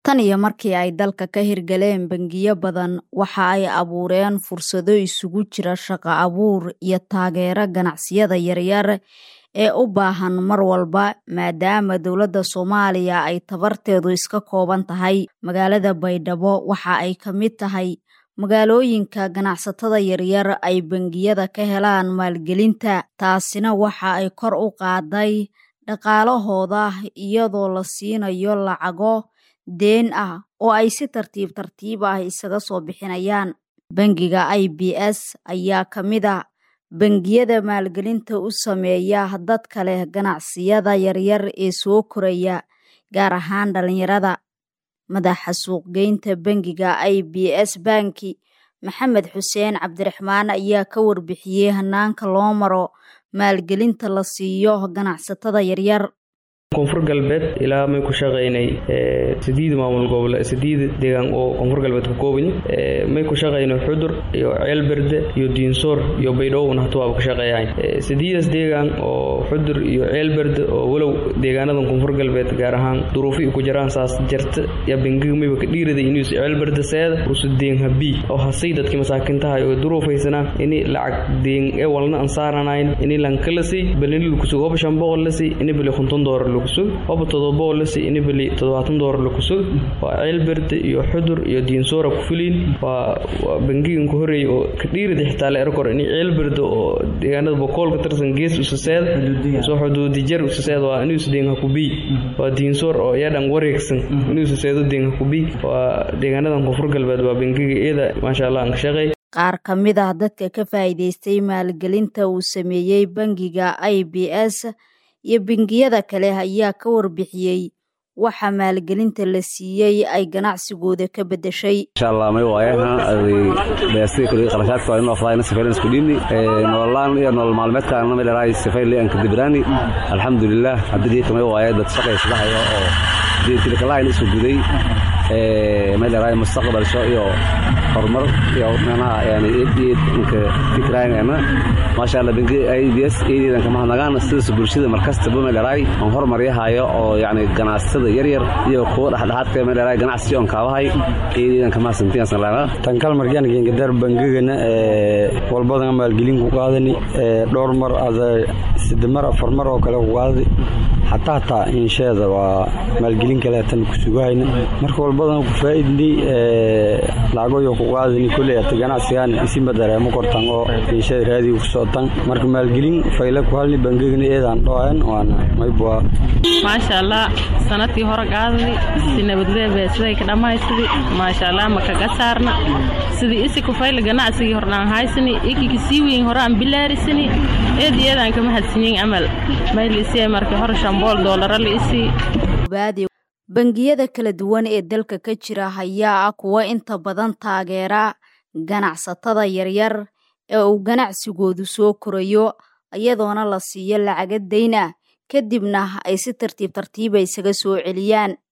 Tan iyo markii ay dalka ka hirgaleen bangiyo badan, waxa ay abuureen fursado isugu jira shaqo abuur iyo taageero ganacsiyada yaryar ee u baahan mar walba maadaama dowladda Soomaaliya ay tabarteedu iska kooban tahay. Magaalada Baydhabo waxa ay ka mid tahay magaalooyinka ganacsatada yaryar ay bangiyada ka helaan maalgelinta, taasina waxa ay kor u qaaday dhaqaalahooda iyadoo la siinayo lacago deen ah oo ay si tartiib tartiib ah isaga soo bixinayaan. Bangiga IBS ayaa ka mid ah bangiyada maalgelinta u sameeya dadka leh ganacsiyada yaryar ee soo koraya, gaar ahaan dhalinyarada. Madaxa suuq-geynta bangiga IBS Bank, Maxamed Xuseen Cabdiraxmaan ayaa ka warbixiyay hanaanka loo maro maalgelinta la siiyo ganacsatada yaryar. koonfur galbeed ilaa may ku shaqaynay sideed maamul gobole sideed deegaan oo koonfur galbeed ka kooban may ku shaqaynay xudur iyo ceelberde iyo diinsoor iyo baydhowna hata waaba ka shaqeeyaan sideedaas deegaan oo xudur iyo ceelberde oo walow deegaanadan koonfur galbeed gaar ahaan duruufo ku jiraan saas jarta yaa bangiga mayba ka dhiiraday inuu ceelberde seeda usu deen habii oo hasay dadkii masaakintahay oo duruufaysanaa ini lacag deen ee walna aan saaranayn ini lankalasi balini lakusug hoba shan boqol lasi ini bali konton doolar lakusug hoba todoba lasi ini bali toddobaatan doolar lakusug waa ceelberde iyo xudur iyo diinsoora ku fuliin waa waa bangigan ku horeeyay oo ka dhiirada xitaa la erkor ini ceelberde oo deegaanada bokool ka tirsan gees usaseed soo xuduudi jar usaseed waa inuu isdeen hakubii waa diinsoor oo iyadhan wareegsan inuu usaseedo deen hakubii waa deegaanadan koonfur galbeed waa bangiga iyada maasha allah aan ka shaqeey qaar ka mid ah dadka ka faa'iidaystay maalgelinta uu sameeyey bangiga IBS iyo bangiyada kale ayaa ka warbixiyey waxa maalgelinta la siiyey ay ganacsigooda ka bedeshay insha allah may waayaha aday beestii kuli qarashaadka waa inoo fadayna sifaylan isku dhiibni nololaan iyo nolol maalmeedkaana may leedahay sifayli aan ka dibiraani alxamdulilah haddii kamay waaya dad shaqaysadahayo oo diintilikalahayn isu guday may leedahay mustaqbalsho iyo horumar iyo manaha yani inka fikraayana maasha allah bangi IBS eedeedan kama hadnagaan sidaas bulshada markastaba may leedahay aan horumaryahayo oo yani ganacsatada yaryar iyo kuwa dhexdhexaadka may leedahay ganacsi oon kaabahay eedeedan kama hasantiyasan leedahay tankal markaan gengadar bangigana walbadan maalgelin ku qaadani dhowr mar ada saddex mar afar mar oo kale ku qaadadi xataa hataa insheeda waa maalgelin kaleetan ku sugahayna marka walbadan ku faa'iidnay lacagoyo ku qaadani kolley ata ganacsigan isinba dareemo kortan oo insheeda raadiga ku socotan marka maalgelin fayle ku halni bangigana eedaan dhoayan waana maybua maasha allah sanadkii hore qaadani si nabadleebe siday ka dhammaystidi maasha allah makaga saarna sidii isi ku fayle ganacsigii hordhaan haysani ikiki sii weyn hore aan bilaarisani eed iyadaan kama hadsinyin amal mayliisiya markii hore shambool doolara liisii bangiyada kala duwan ee dalka ka jira ayaa ah kuwo inta badan taageera ganacsatada yaryar ee uu ganacsigoodu soo korayo iyadoona la siiyo lacaga dayn ah kadibna ay si tartiib tartiiba isaga soo celiyaan